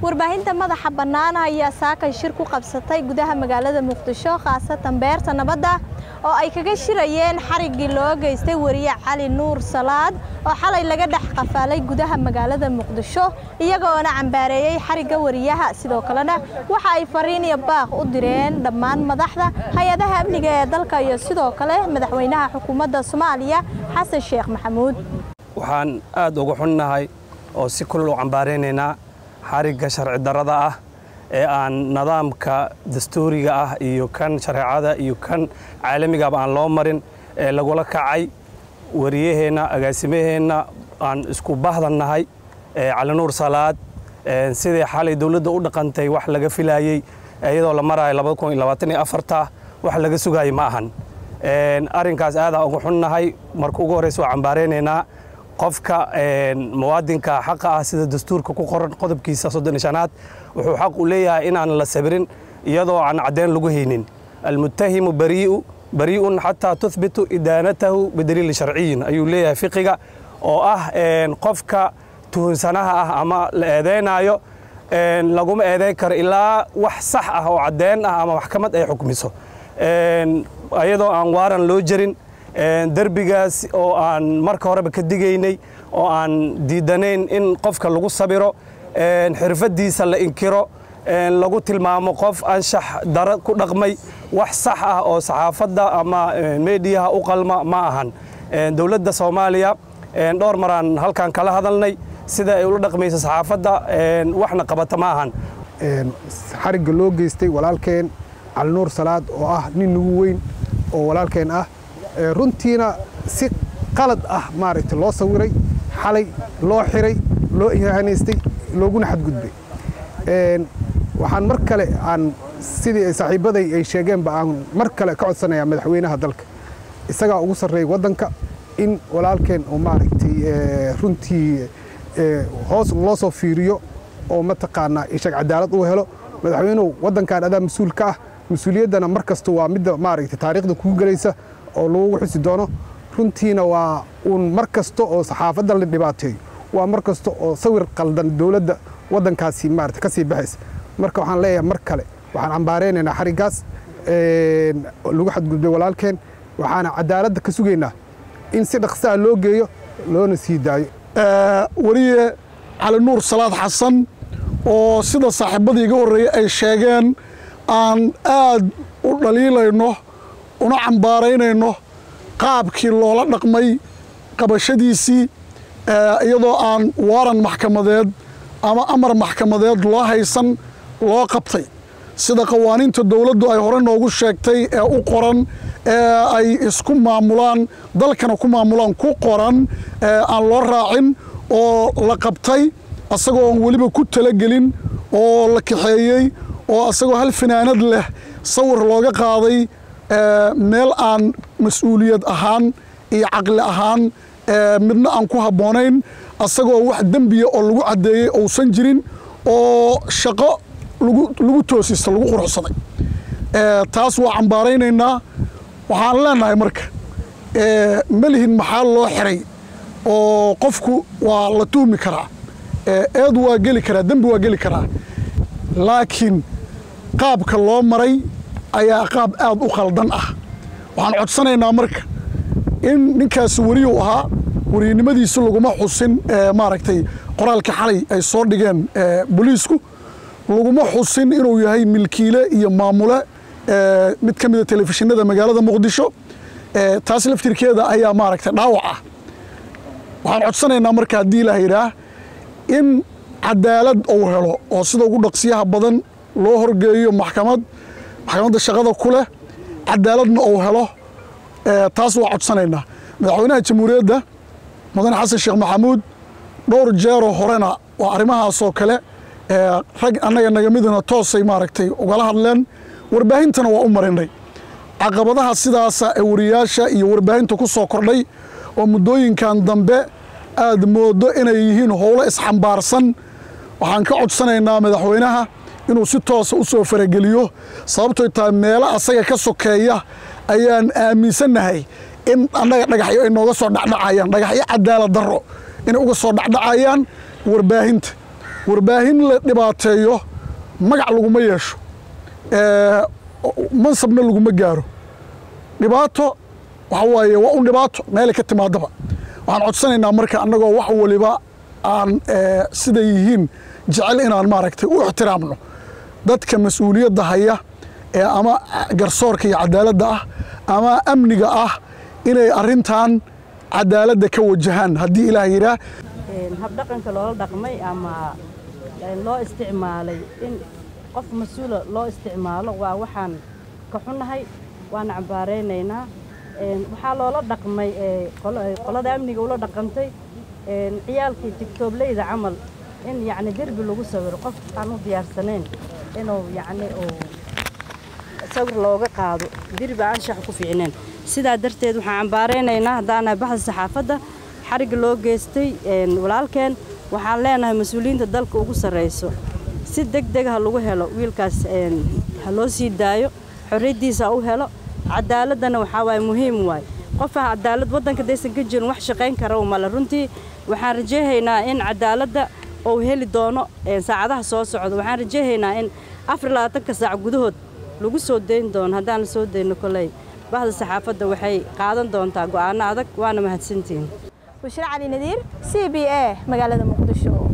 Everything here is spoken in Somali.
warbaahinta madaxa bannaan ayaa saakay shir ku qabsatay gudaha magaalada muqdisho khaasatan beerta nabadda oo ay kaga shirayeen xariggii loo geystay wariye cali nuur salaad oo xalay laga dhex qafaalay gudaha magaalada muqdisho iyagoona cambaareeyey xarigga wariyaha sidoo kalena waxa ay fariin iyo baaq u direen dhammaan madaxda hay-adaha amniga ee dalka iyo sidoo kale madaxweynaha xukuumadda soomaaliya xasan sheekh maxamuud waxaan aad uga xunnahay oo si kulul u cambaaraynaynaa xarigga sharci darrada ah ee aan nidaamka dastuuriga ah iyo kan shareecada iyo kan caalamigaba aan loo marin ee lagula kacay wariyaheenna agaasimaheenna aan isku bahdannahay calinuur salaad sidai xalay dowladda u dhaqantay wax laga filaayey iyadoo la maraayo wax laga sugaayay ma ahan arrinkaas aadaan uga xunnahay marka ugu horreysa waa cambaaraynaynaa qofka muwaadinka xaqa ah sida dastuurka ku qoran qodobkiisa soddon shanaad wuxuu xaq u leeyahay inaan la sabirin iyadoo aan caddeyn lagu haynin almuttahimu barii'u barii'un xataa tuhbitu idaanatahu bidaliili sharciyin ayuu leeyahay fiqiga oo ah qofka tuhunsanaha ah ama la eedeynaayo laguma eedeyn karo ilaa wax sax ah oo caddeyn ah ama maxkamad ay xukmiso iyadoo aan waaran loo jarin derbigaas oo aan marka horeba ka digaynay oo aan diidanayn in qofka lagu sabiro xirfaddiisa la inkiro lagu tilmaamo qof anshax dara ku dhaqmay wax sax ah oo saxaafadda ama meediyaha u qalma ma ahan dowladda soomaaliya dhowr maraan halkan kala hadalnay sida ay ula dhaqmayso saxaafadda waxna qabata ma ahan xarigga loo geystay walaalkeen calinuur salaad oo ah nin nugu weyn oo walaalkeen ah runtiina si qalad ah maaragtay loo sawiray xalay loo xiray loo ihanaystay looguna xadgudbay waxaan mar kale aan sidii saaxiibbaday ay sheegeenba aan mar kale ka codsanayaa madaxweynaha dalka isagaa ugu sarreeya waddanka in walaalkeen oo maaragtay runtii hoos loo soo fiiriyo oo mataqaanaa ishag cadaalad uu helo madaxweynuhu waddankan adaa mas-uul ka ah mas-uuliyaddana mar kasta waa midda maaragtay taariikhda kugu gelaysa oo lagugu xusi doono runtiina waa uun mar kasta oo saxaafadda la dhibaateeyo waa mar kasta oo sawir qaldan dowladda waddankaasi maarata ka sii baxaysa marka waxaan leeyahay mar kale waxaan cambaaraynaynaa xariggaas lagu xadgudbay walaalkeen waxaana cadaaladda ka sugaynaa in si dhaqsaha loo geeyo loona sii daayo wariye cali nuur salaad xasan oo sida saaxiibbadii iga horreeyey ay sheegeen aan aad u dhaliilayno una cambaaraynayno qaabkii loola dhaqmay qabashadiisii iyadoo aan waaran maxkamadeed ama amar maxkamadeed loo haysan loo qabtay sida qawaaniinta dowladdu ay hore noogu sheegtay ee u qoran ee ay isku maamulaan dalkana ku maamulaan ku qoran aan loo raacin oo la qabtay asagoo aan weliba ku talagelin oo la kaxeeyey oo asagoo hal fanaanad leh sawir looga qaaday meel aan mas-uuliyad ahaan iyo caqli ahaan midna aan ku habboonayn asagoo wax dembiya oo lagu caddeeyey ousan jirin oo shaqo lagu toosista lagu quruxsaday taas waa cambaaraynaynaa waxaan leenahay marka melihin maxaa loo xiray oo qofku waa la tuhmi karaa eed waa geli karaa dembi waa geli karaa laakiin qaabka loo maray ayaa qaab aad u khaldan ah waxaan codsanaynaa marka in ninkaasi weriyu ahaa weriynimadiisi laguma xusin maaragtay qoraalka xalay ay soo dhigeen booliisku laguma xusin inuu yahay milkiile iyo maamule mid ka mida telefishinada magaalada muqdisho taas laftirkeeda ayaa maaragtay dhaawac ah waxaan codsanaynaa marka haddii la yidhaah in cadaalad uu helo oo sida ugu dhaqsiyaha badan loo horgeeyo maxkamad maxkamadda shaqada ku leh cadaaladna uu helo taas waa codsanaynaa madaxweynaha jamhuuriyadda mudane xasan sheekh maxamuud dhowr jeeroo horena waa arrimahaasoo kale rag annaga naga midna toosay maaragtay ugala hadleen warbaahintana waa u marinay caqabadaha sidaasa ee wariyaasha iyo warbaahinta ku soo kordhay oo muddooyinkan dambe aad moodo inay yihiin howlo isxambaarsan waxaan ka codsanaynaa madaxweynaha inuu si toosa u soo farageliyo sababtoy tahay meelo asaga ka sokeeya ayaan aaminsannahay in annaga dhagaxyo ay nooga soo dhacdhacayaan dhagaxyo cadaalad darro inay uga soo dhacdhacayaan warbaahinta warbaahin la dhibaateeyo magac laguma yeesho mansabna laguma gaaro dhibaato waxa waaye waa un dhibaato meelay ka timaadaba waxaan codsanaynaa marka annagoo wax waliba aan siday yihiin jecel inaan maaragtay u ixtiraamno dadka mas-uuliyadda haya ee ama garsoorka iyo cadaaladda ah ama amniga ah inay arrintan cadaaladda ka wajahaan haddii ilaah yidhaah habdhaqanka loola dhaqmay ama loo isticmaalay in qof mas-uula loo isticmaalo waa waxaan ka xunnahay waana cambaaraynaynaa waxaa loola dhaqmay qolada amniga ula dhaqantay ciyaalkii tigtoobleyda camal in yacni derbi lagu sawiro qof aan u diyaarsanayn inuu yacni uu sawir looga qaado derbi aan shax ku fiicneen sidaa darteed waxaan cambaaraynaynaa haddaanahay baxda saxaafadda xarigga loo geystay walaalkeen waxaan leenahay mas-uuliyiinta dalka ugu sarrayso si deg deg ha lagu helo wiilkaas ha loo sii daayo xorriyaddiisa ha u helo cadaaladdana waxaa waaye muhiim waay qofa cadaalad waddanka daysan ka jirin wax shaqayn kara male runtii waxaan rajayhaynaa in cadaaladda uu heli doono saacadaha soo socda waxaan rajayhaynaa in afar labaatanka saac gudahood lagu soo dayn doono haddaan la soo dayno koley bahda saxaafadda waxay qaadan doontaa go'aano adag waana mahadsantihiin bushra cali nadiir c b a magaalada muqdisho